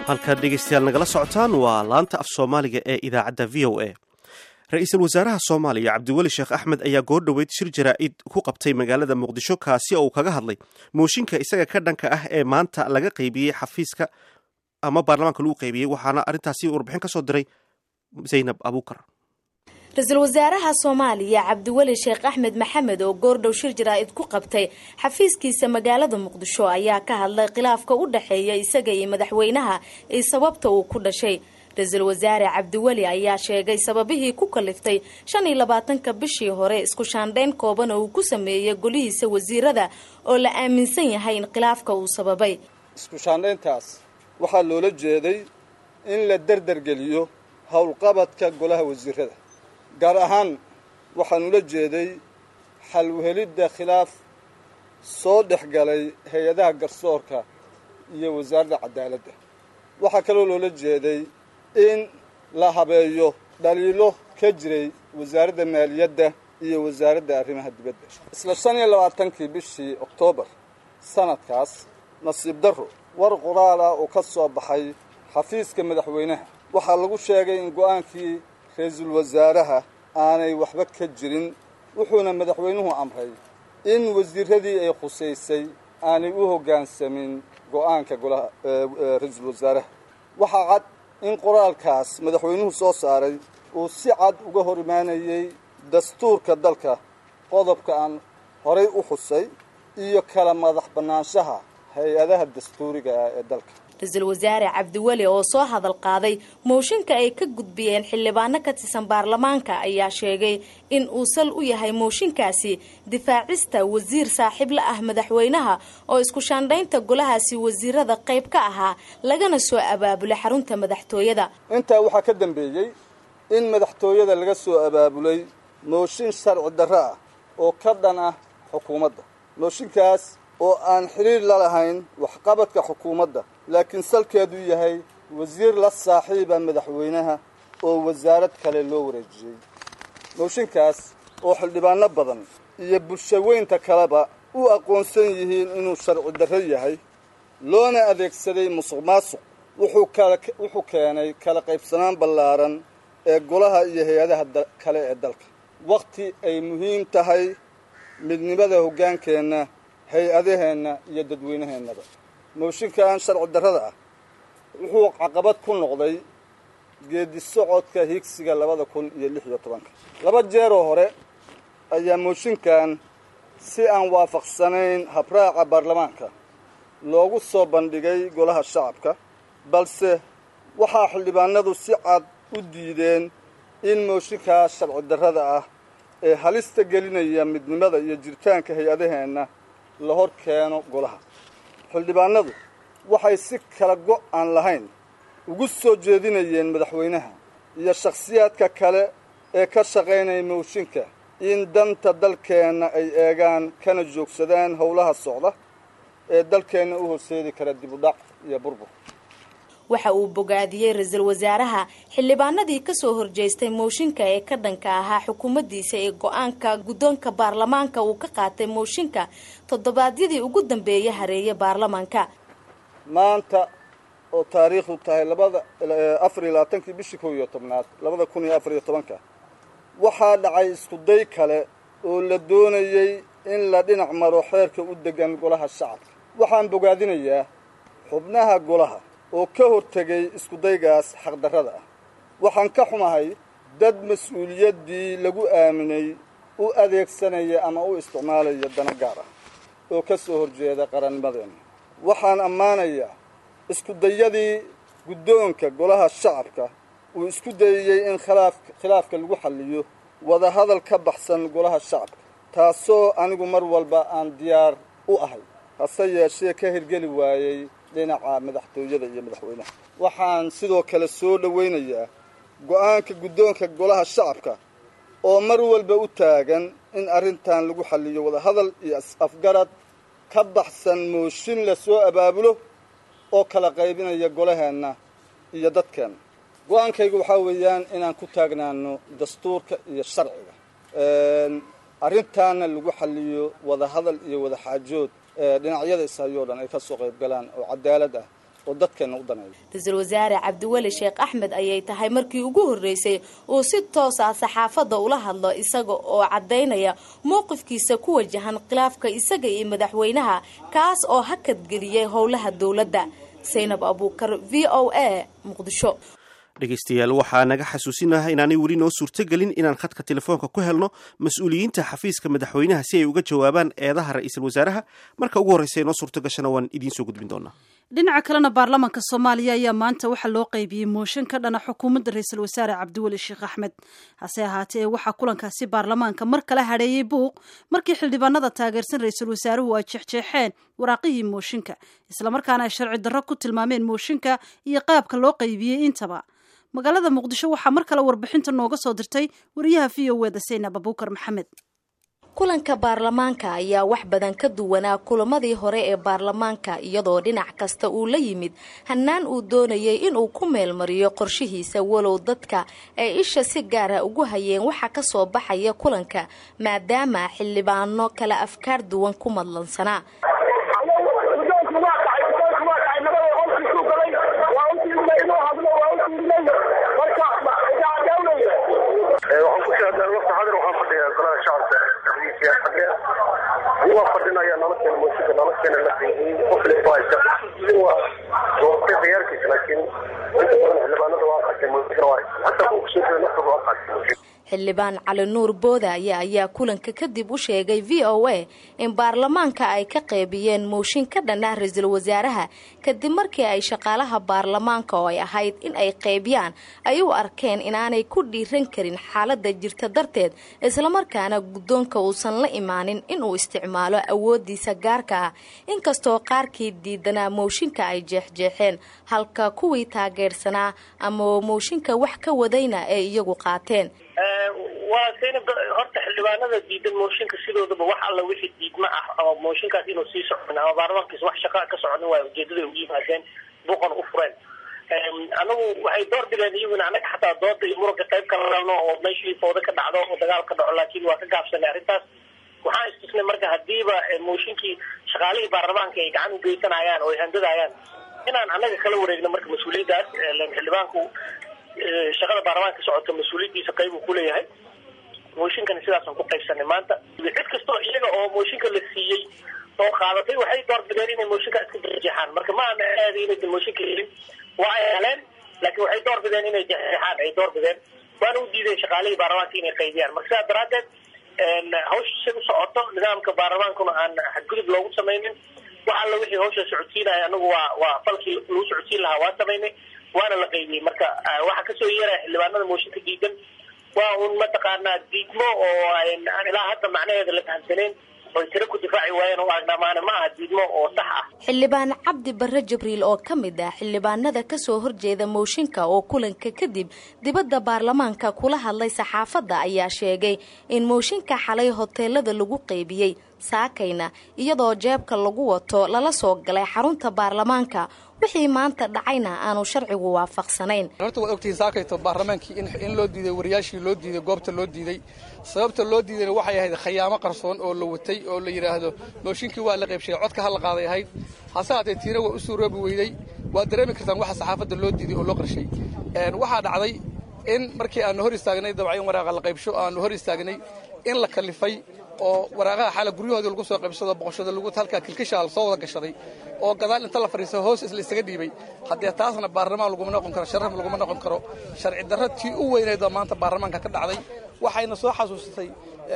halkaad dhegeystayaal nagala socotaan waa laanta af soomaaliga ee idaacadda v o a ra-iisul wasaaraha soomaaliya cabdiweli sheekh axmed ayaa goordhoweyd shir jaraa'id ku qabtay magaalada muqdisho kaasi oo uu kaga hadlay mooshinka isaga ka dhanka ah ee maanta laga qaybiyey xafiiska ama baarlamaanka lagu qaybiyey waxaana arrintaasi warbixin ka soo diray zaynab abuukar ra-iisul wasaaraha soomaaliya cabdiweli sheekh axmed maxamed oo goordhow shir jaraa'id ku qabtay xafiiskiisa magaalada muqdisho ayaa ka hadlay khilaafka u dhexeeya isaga iyo madaxweynaha iyo sababta uu ku dhashay ra-iisul wasaare cabdiweli ayaa sheegay sababihii ku kaliftay shan iyo labaatanka bishii hore isku shaandhayn kooban oo uu ku sameeyey golihiisa wasiirada oo la aaminsan yahay in khilaafka uu sababay isku shaandhayntaas waxaa loola jeeday in la derdergeliyo howlqabadka golaha wasiirada gaar ahaan waxaan ula jeeday xal uhelidda khilaaf soo dhex galay hay-adaha garsoorka iyo wasaaradda cadaaladda waxaa kaloo loola jeeday in la habeeyo dhaliilo ka jiray wasaaradda maaliyadda iyo wasaaradda arrimaha dibadda isla shan iyo labaatankii bishii oktoobar sanadkaas nasiib darro war qoraal ah oo ka soo baxay xafiiska madaxweynaha waxaa lagu sheegay in go-aankii ra-iisul wasaaraha aanay waxba ka jirin wuxuuna madaxweynuhu amray in wasiiradii ay khusaysay aanay u hoggaansamin go-aanka golaha ra-iisul wasaaraha waxaa cad in qoraalkaas madaxweynuhu soo saaray uu si cad uga hor imaanayay dastuurka dalka qodobka aan horay u xusay iyo kala madax bannaanshaha hay-adaha dastuuriga ah ee dalka ra-iisul wasaare cabdiweli oo soo hadal qaaday mooshinka ay ka gudbiyeen xildhibaano ka tirsan baarlamaanka ayaa sheegay in uu sal u yahay mooshinkaasi difaacista wasiir saaxiib la ah madaxweynaha oo isku shaandhaynta golahaasi wasiirada qayb ka ahaa lagana soo abaabulay xarunta madaxtooyada intaa waxaa ka dambeeyey in madaxtooyada laga soo abaabulay mooshin sharci darro ah oo ka dhan ah xukuumadda mooshinkaas oo aan xidhiir la lahayn waxqabadka xukuumadda laakiin salkeedu yahay wasiir la saaxiiba madaxweynaha oo wasaarad kale loo wareejiyey mooshinkaas oo xildhibaano badan iyo bulshaweynta kaleba u aqoonsan yihiin inuu sharci darro yahay loona adeegsaday musuq maasuq wuxuu keenay kala qaybsanaan ballaaran ee golaha iyo hay-adaha kale ee dalka wakhti ay muhiim tahay midnimada hoggaankeenna hay-adaheenna iyo dadweynaheennaba mooshinkan sharci darrada ah wuxuu caqabad ku noqday geedi socodka higsiga labada kun iyo lix iyo tobanka laba jeeroo hore ayaa mooshinkan si aan waafaqsanayn habraaca baarlamaanka loogu soo bandhigay golaha shacabka balse waxaa xildhibaanadu si cad u diideen in mooshinkaas sharci darrada ah ee halista gelinaya midnimada iyo jiritaanka hay-adaheenna la hor keeno golaha xildhibaanadu waxay si kala go' aan lahayn ugu soo jeedinayeen madaxweynaha iyo shakhsiyaadka kale ee ka shaqaynaya mooshinka in danta dalkeenna ay eegaan kana joogsadaan howlaha socda ee dalkeenna u horseedi kara dibudhac iyo burbur waxa uu bogaadiyey ra-iisul wasaaraha xildhibaanadii kasoo horjeestay mooshinka ee ka dhanka ahaa xukuumaddiisa ee go-aanka guddoonka baarlamaanka uu ka qaatay mooshinka toddobaadyadii ugu dambeeyay hareeye baarlamaanka maanta oo taariikhdu tahay labada afar iyo labaatankii bishii kow iyo tobnaad labada kun iyo afar iyo tobanka waxaa dhacay iskuday kale oo la doonayey in la dhinac maro xeerka u degan golaha shacabka waxaan bogaadinayaa xubnaha golaha oo ka hortegay iskudaygaas xaqdarrada ah waxaan ka xumahay dad mas-uuliyaddii lagu aaminay u adeegsanaya ama u isticmaalaya dana gaar ah oo ka soo horjeeda qarannimadeenna waxaan ammaanayaa iskudayadii guddoonka golaha shacabka uu isku dayayey in khilaafka lagu xalliyo wadahadal ka baxsan golaha shacabka taasoo anigu mar walba aan diyaar u ahay hase yeeshee ka hirgeli waayey dhinaca madaxtooyada iyo madaxweynaha waxaan sidoo kale soo dhowaynayaa go-aanka guddoonka golaha shacabka oo mar walba u taagan in arrintan lagu xalliyo wadahadal iyo is-afgarad ka baxsan mooshin la soo abaabulo oo kala qaybinaya golaheenna iyo dadkeenna go-aankaygu waxaa weeyaan inaan ku taagnaano dastuurka iyo sharciga arrintaana lagu xalliyo wadahadal iyo wadaxaajood dhinacyada ishayoo dhan ay ka soo qayb galaan oo cadaalad ah oo dadkeenna u daneeyo ra-iisul wasaare cabdiweli sheekh axmed ayay tahay markii ugu horreysay uu si toos ah saxaafadda ula hadlo isaga oo caddaynaya mowqifkiisa ku wajahan khilaafka isaga iyo madaxweynaha kaas oo hakadgeliyay howlaha dowladda saynab abuukar v o a muqdisho dhegeystayaal waxaa naga xasuusinaha inaanay weli noo suurtogelin inaan khadka telefoonka ku helno mas-uuliyiinta xafiiska madaxweynaha si ay uga jawaabaan eedaha ra-iisul wasaaraha marka ugu horreysa noo suurto gashana waan idiin soo gudbin doonaa dhinaca kalena baarlamaanka soomaaliya ayaa maanta waxaa loo qaybiyey mooshin ka dhana xukuumadda ra-iisul wasaare cabdiweli sheekh axmed hase ahaatee waxaa kulankaasi baarlamaanka mar kala hadheeyey buuq markii xildhibaanada taageersan ra-iisul wasaaruhu ay jeexjeexeen waraaqihii mooshinka islamarkaana ay sharci darro ku tilmaameen mooshinka iyo qaabka loo qaybiyey intaba magaalada muqdisho waxaa mar kale warbixinta nooga soo dirtay wariyaha v o eda saynab abuukar maxamed kulanka baarlamaanka ayaa wax badan ka duwanaa kulamadii hore ee baarlamaanka iyadoo dhinac kasta uu la yimid hannaan uu doonayay inuu ku meelmariyo qorshihiisa walow dadka ay isha si gaara ugu hayeen waxa ka soo baxaya kulanka maadaama xildhibaano kala afkaar duwan ku madlansanaa waxaan ku sheegay waqti xadir waxaan fadhiyaa golaha shacabka xafiiska xagee waa fadhinaya nolosheena muusiga nolosheena la qiimeeyey qof leeyahay waa iska waa doortay khiyaarkiisa laakiin inta badan xildhibaanada waa qatay muusiga waa hatta kuwa kusoo jeeda naftooda waa qatay xildhibaan cali nuur boodaaye ayaa kulanka kadib u sheegay v o a in baarlamaanka ay ka qeybiyeen mooshin ka dhan ah ra-iisul wasaaraha kadib markii ay shaqaalaha baarlamaanka oo ay ahayd in ay qeybiyaan ay u arkeen inaanay ku dhiiran karin xaalada jirta darteed islamarkaana guddoonka uusan la imaanin inuu isticmaalo awoodiisa gaarka ah inkastoo qaarkii diidanaa mooshinka ay jeexjeexeen halka kuwii taageersanaa ama mooshinka wax ka wadayna ay iyagu qaateen waa sayna horta xildhibaanada diidan mooshinka sidoodaba wax alla wixii diidma ah ama mooshinkaas inuu sii socon ama baarlamaankiisa wax shaqa ka soconin waay ujeedada u yimaadeen buuqan u fureen anagu waxay door bideen iyaguna anaga xataa dooda iyo muranka qayb kala rabno oo meeshii fooda ka dhacdo oo dagaal ka dhaco laakiin waa ka gaabsanay arrintaas waxaan istusnay marka hadiiba mooshinkii shaqaalihii baarlamaanka ay gacan ugeysanayaan oo ay handadayaan inaan anaga kala wareegno marka mas-uuliyaddaas xildhibaanku shaqada baarlamaanka socota mas-uuliyaddiisa qayb uu kuleeyahay mooshinkana sidaasaan ku qaybsanay maanta cid kastoo iyaga oo mooshinka la siiyey oo qaadatay waxay doorbideen inay mooshinka iska jeexjeexaan marka ma ana aadi inaysan mooshinka helin waa ay heleen laakiin waxay doorbideen inay jeexjeexaan ay doorbideen waana u diideen shaqaalihii baarlamaanka inay qaybiyaan marka sidaas daraaddeed hawsha si u socoto nidaamka baarlamaankuna aan xadgudub loogu samaynin wax alla wixii hawsha socodsiinaya anagu waa waa falkii lagu socodsiin lahaa waa samaynay waana la qaybiyey marka waxaa kasoo yeeraya xildhibaanada mooshinka diidan waa un mataqaanaa diidmo oo aan ilaa hadda macnaheeda la fahamsanayn oy tiro ku difaaci waayeen oo agnamaane ma aha diidmo oo sax ah xildhibaan cabdi barre jibriil oo ka mid ah xildhibaanada kasoo horjeeda mooshinka oo kulanka kadib dibadda baarlamaanka kula hadlay saxaafadda ayaa sheegay in mooshinka xalay hoteelada lagu qeybiyey saakayna iyadoo jeebka lagu wato lala soo galay xarunta baarlamaanka wixii maanta dhacayna aanu sharcigu waafaqsanayn horta waad ogtihiin saakayto baarlamaankii in loo diiday wariyaashii loo diiday goobta loo diiday sababta loo diidayna waxay ahayd khayaamo qarsoon oo la watay oo la yidhaahdo mooshinkii waa la qaybshay codka ha la qaaday ahayd hase haatee tiina waa u suuroobi weyday waad dareemi kartaan waxa saxaafadda loo diiday oo loo qarshay waxaa dhacday in markii aanu hor istaagnay dabcan in waraaqa la qaybsho aanu hor istaagnay in la kalifay oo waraaqaha xaala guryahoodii lagu soo qaybsado boqoshada lagu halkaa kilkishaa soo wada gashaday oo gadaal inta la fadhiisto hoos isla isaga dhiibay haddee taasna baarlamaan laguma noqon karo sharaf laguma noqon karo sharci darro tii u weynaydoo maanta baarlamaanka ka dhacday waxayna soo xasuusatay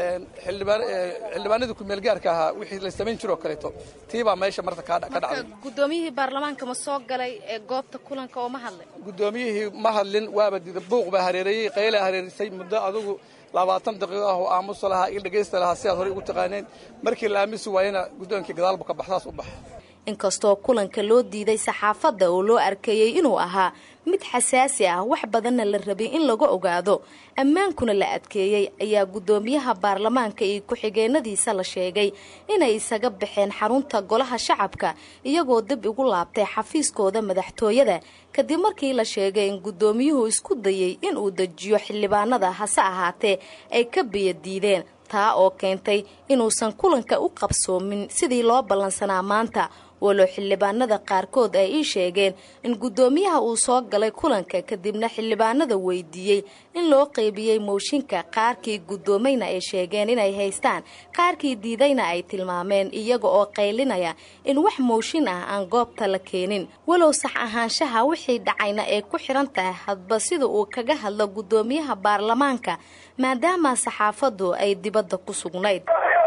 xildhibaanadii kumeelgaarka ahaa wixii la samayn jiroo kaleeto tii baa meesha marta ka dhacday gudoomiyihii baarlamaanka ma soo galay ee goobta kulanka oo ma hadlay guddoomiyihii ma hadlin waaba dida buuq baa hareereeyey qaylaa hareerisay muddo adugu labaatan daqiiqo ah oo aamusa lahaa il dhegaysta lahaa sidaad horey ugu taqaaneen markii la aamusi waayena guddoonkii gadaalbu ka baxsaas u baxa inkastoo kulanka loo diiday saxaafadda oo loo arkeeyey inuu ahaa mid xasaasi ah wax badanna la rabay in laga ogaado ammaankuna la adkeeyey ayaa guddoomiyaha baarlamaanka iyo ku-xigeenadiisa la sheegay inay isaga baxeen xarunta golaha shacabka iyagoo dib igu laabtay xafiiskooda madaxtooyada kadib markii la sheegay in guddoomiyuhu isku dayay inuu dejiyo xildhibaanada hase ahaatee ay ka biyo diideen taa oo keentay inuusan kulanka u qabsoomin sidii loo ballansanaa maanta walow xildhibaanada qaarkood ay ii sheegeen in guddoomiyaha uu soo galay kulanka kadibna xildhibaanada weydiiyey in loo qeybiyey mooshinka qaarkii guddoomayna ay sheegeen inay haystaan qaarkii diidayna ay tilmaameen iyaga oo qaylinaya in wax mooshin ah aan goobta la keenin walow sax ahaanshaha wixii dhacayna ay ku xiran tahay hadba sida uu kaga hadlo guddoomiyaha baarlamaanka maadaama saxaafaddu ay dibadda ku sugnayd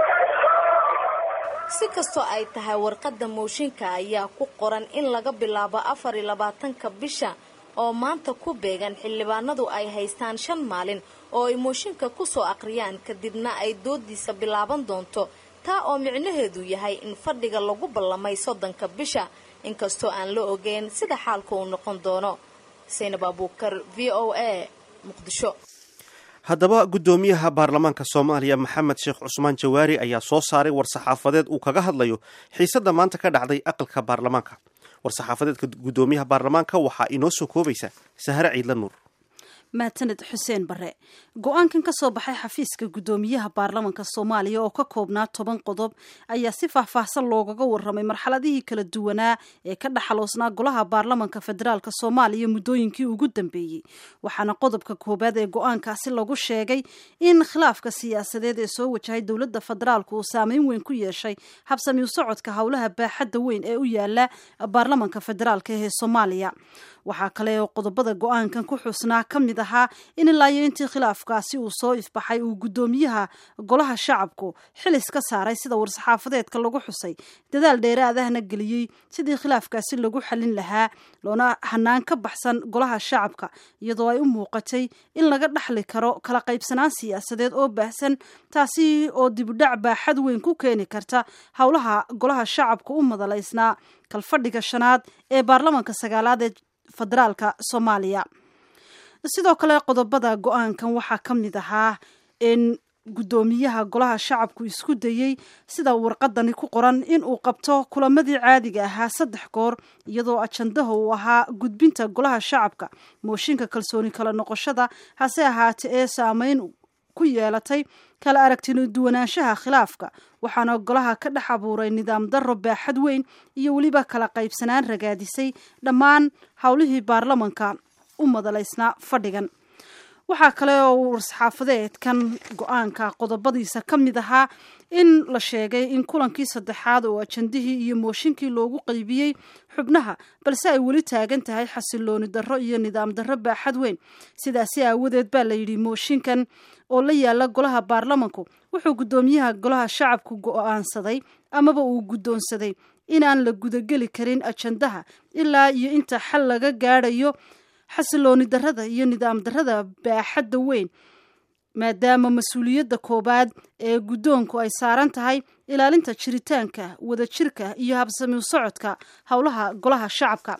si kastoo ay tahay warqadda mooshinka ayaa ku qoran in laga bilaabo afar iyo labaatanka bisha oo maanta ku beegan xildhibaanadu ay haystaan shan maalin oo ay mooshinka ku soo aqriyaan kadibna ay doodiisa bilaaban doonto taa oo micnaheedu yahay in fadhiga lagu ballamay soddonka bisha inkastoo aan la ogeyn sida xaalku uu noqon doono saynab abuukar v o a muqdisho haddaba guddoomiyaha baarlamaanka soomaaliya maxamed sheekh cusmaan jawaari ayaa soo saaray war-saxaafadeed uu kaga hadlayo xiisadda maanta ka dhacday aqalka baarlamaanka war-saxaafadeedka guddoomiyaha baarlamaanka waxaa inoo soo koobaysa sahare ciidla nuur mahadsaned xuseen bare go-aankan ka soo baxay xafiiska guddoomiyaha baarlamanka soomaaliya oo ka koobnaa toban qodob ayaa si faahfaahsan loogaga waramay marxaladihii kala duwanaa ee ka dhaxaloosnaa golaha baarlamanka federaalk soomaaliya muddooyinkii ugu dambeeyey waxaana qodobka koowaad ee go-aankaasi lagu sheegay in khilaafka siyaasadeed ee soo wajahay dowladda federaalk uu saameyn weyn ku yeeshay habsami u socodka howlaha baaxadda weyn ee u yaala baarlamanka federaalk ee soomaaliya waxaa kale oo qodobada go-aankan ku xusnaa ka mid ahaa in ilaa iyo intii khilaafkaasi uu soo ifbaxay uu guddoomiyaha golaha shacabku xilis ka saaray sida war-saxaafadeedka lagu xusay dadaal dheeraadahna geliyey sidii khilaafkaasi lagu xalin lahaa loona hanaan ka baxsan golaha shacabka iyadoo ay u muuqatay in laga dhaxli karo kala qaybsanaan siyaasadeed oo baahsan taasi oo dibudhac baaxad weyn ku keeni karta howlaha golaha shacabka u madalaysnaa kalfadhiga shanaad ee baarlamanka sagaalaad ee federaalka soomaaliya sidoo kale qodobada go-aankan waxaa ka mid ahaa in guddoomiyaha golaha shacabku isku dayey sida warqadani ku qoran in uu qabto kulamadii caadiga ahaa saddex goor iyadoo ajandaha uu ahaa gudbinta golaha shacabka mooshinka kalsooni kala noqoshada hase ahaate ee saameyn ku yeelatay kala aragtino duwanaanshaha khilaafka waxaana golaha ka dhex abuuray nidaam darro baaxad weyn iyo weliba kala qaybsanaan ragaadisay dhammaan howlihii baarlamanka u madalaysnaa fadhigan waxaa kale oo war-saxaafadeedkan go-aanka qodobadiisa ka mid ahaa in la sheegay in kulankii saddexaad oo ajandihii iyo mooshinkii loogu qaybiyey xubnaha balse ay weli taagan tahay xasilooni darro iyo nidaam darro baaxad weyn sidaasi aawadeed baa la yidhi mooshinkan oo la yaala golaha baarlamanku wuxuu guddoomiyaha golaha shacabku go-aansaday amaba uu guddoonsaday inaan la gudageli karin ajandaha ilaa iyo inta xal laga gaadhayo xasilooni darrada iyo nidaam darrada baaxadda weyn maadaama mas-uuliyadda koowaad ee guddoonku ay saaran tahay ilaalinta jiritaanka wadajirka iyo habsami u socodka howlaha golaha shacabka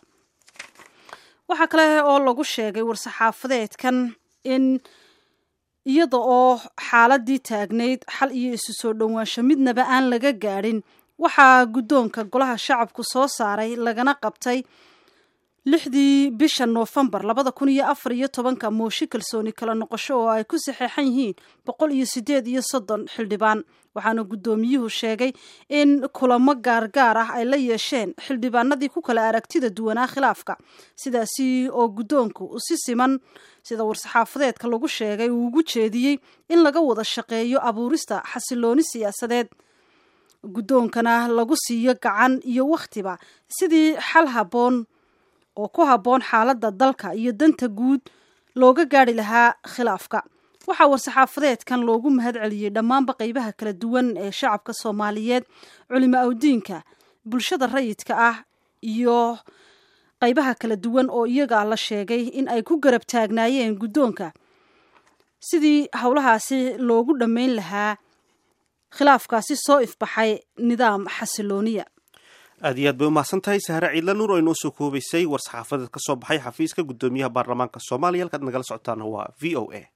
waxaa kale oo lagu sheegay war-saxaafadeedkan in iyada oo xaaladii taagnayd xal iyo isu soo dhowaansho midnaba aan laga gaadhin waxaa guddoonka golaha shacabku soo saaray lagana qabtay lixdii bisha noofembar labada kun iyo afar iyo tobanka mooshi kalsooni kala noqosho oo ay ku saxeexan yihiin boqol iyo sideed iyo soddon xildhibaan waxaana guddoomiyuhu sheegay in kulamo gaargaar ah ay la yeesheen xildhibaanadii ku kala aragtida duwanaa khilaafka sidaasi oo guddoonku si siman sida war-saxaafadeedka lagu sheegay uu ugu jeediyey in laga wada shaqeeyo abuurista xasilooni siyaasadeed guddoonkana lagu siiyo gacan iyo wakhtiba sidii xal habboon oo ku habboon xaaladda dalka iyo danta guud looga gaari lahaa khilaafka waxaa war-saxaafadeedkan loogu mahad celiyey dhammaanba qeybaha kala duwan ee shacabka soomaaliyeed culimo awdiinka bulshada rayidka ah iyo qeybaha kala duwan oo iyaga la sheegay in ay ku garab taagnaayeen guddoonka sidii howlahaasi loogu dhammayn lahaa khilaafkaasi soo ifbaxay nidaam xasilooniya aad iyo aad bay umahadsan tahay sahre ciidla nuur oo inoo soo koobaysay war-saxaafadeed ka soo baxay xafiiska guddoomiyaha baarlamaanka soomaaliya halkaad nagala socotaana waa v o a